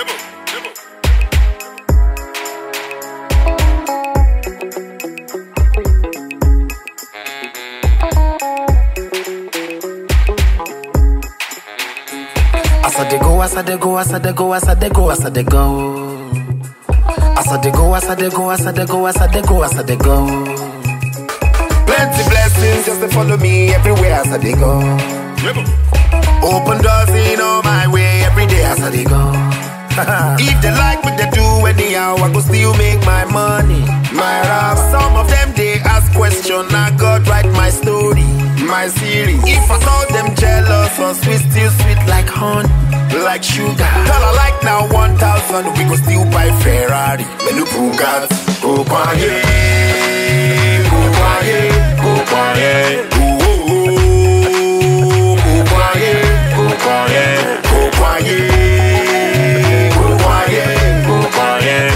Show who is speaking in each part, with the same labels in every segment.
Speaker 1: As I dey go, as I dey go, as I dey go, as I dey go, as I dey go. As I dey go, as I dey go, as I dey go, as I dey go, as I dey go. Plenty blessings just to follow me everywhere as I dey go. Open doors in all my way every day as I dey go. if they like what they do anyhow, I go still make my money. My rap, some of them they ask question, I God write my story, my series. If I saw them jealous or sweet, still sweet like honey, like sugar. Tell I like now 1,000, we go still buy Ferrari, menu Bugatti, go quiet, go quiet, go quiet. Ooh, ooh, ooh, go quiet, go quiet, go quiet. Go quiet, go quiet.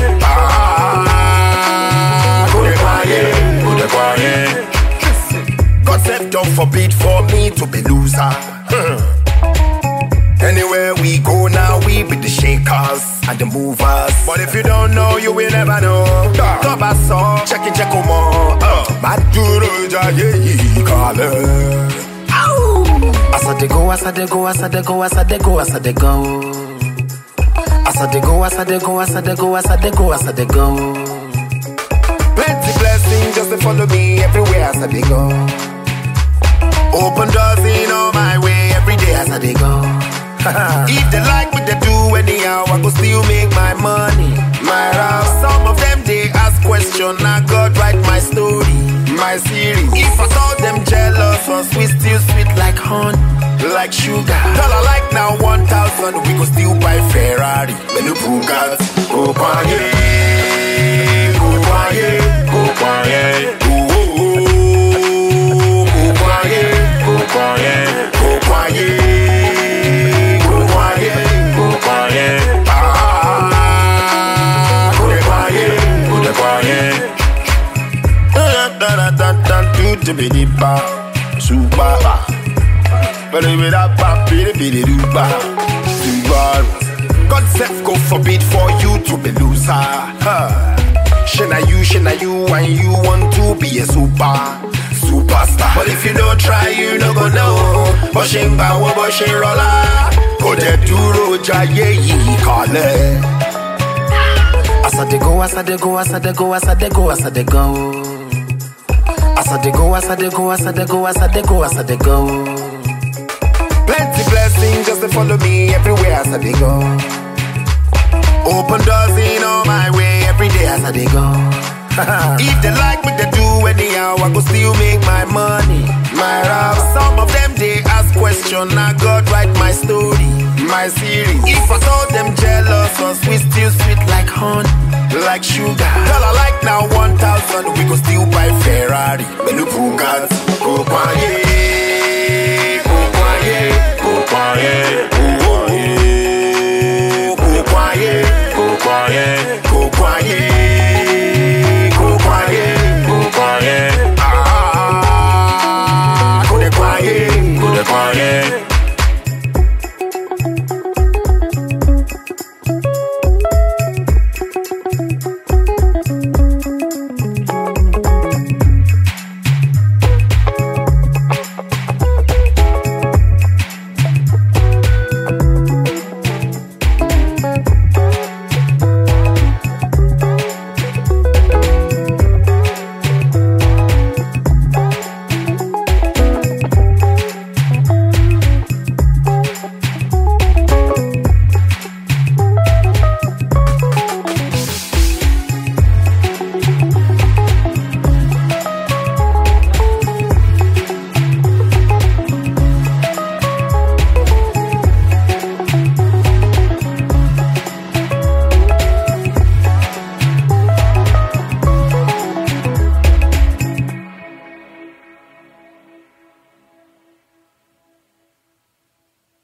Speaker 1: Ah, go dey quiet, go dey quiet. God said, don't forbid for me to be loser. Hmm. Anywhere we go now, we be the shakers and the movers. But if you don't know, you will never know. Top so check it, check them all. Maduro jaye kale. As I dey go, as I dey go, as I dey go, as I dey go, as I dey go. As I dey go, as I dey go, as I dey go, as I dey go, as I dey go. Plenty blessings just to follow me everywhere as I dey go. Open doors in all my way every day as I dey go. if they like what they do anyhow, I go still make my money. My rap, some of them they ask question, I God write my story, my series. If I saw them jealous or sweet, still sweet like honey, like sugar. Tell I like now 1,000, we go still buy Ferrari, menu Bugatti, go quiet, go quiet, go quiet. Ooh, ooh, ooh, go quiet, go quiet, go quiet, go quiet, go quiet. Ah, go dey quiet, go dey quiet. Da-da-da-da-da, do-di-bi-di-ba, super. Ba-di-bi-da-ba, bi-di-bi-di-do-ba, Subaru. God said go forbid for you to be loser. Huh. Shana you, shana you, and you want to be a super, superstar. But if you don't try, you no go know. Bọ́ṣe bawo, bọ́ṣe rọlá. Kò dẹ̀ dúró jayé yìí kalẹ̀. As I dey go, as I dey go, as I dey go, as I dey go, as I dey go. As I dey go, as I dey go, as I dey go, as I dey go, as I dey go. Plenty blessings just to follow me everywhere as I dey go. Open doors in all my way every day as I dey go. if they like what they do anyhow, I go still make my money. My rap, some of them they ask question, I God write my story, my series. If I saw them jealous or sweet, still sweet like honey, like sugar. Tell I like now 1,000, we go still buy Ferrari, menu Bugatti, go quiet.